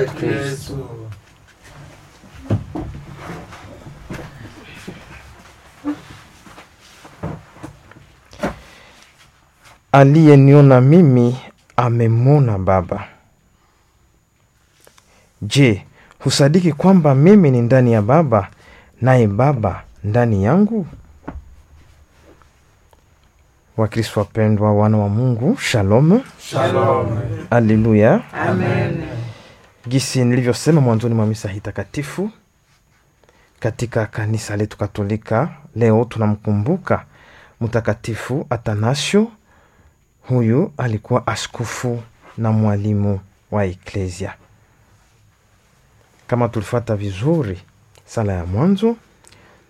wetu Yesu. Aliyeniona mimi amemwona Baba. Je, husadiki kwamba mimi ni ndani ya Baba naye Baba ndani yangu? Wakristo wapendwa, wana wa Mungu, shalom, Shalom. aleluya. Amen. Gisi nilivyosema mwanzoni mwa misa hii takatifu katika kanisa letu Katolika, leo tunamkumbuka Mtakatifu Atanasio. Huyu alikuwa askofu na mwalimu wa Eklesia. Kama tulifuata vizuri sala ya mwanzo,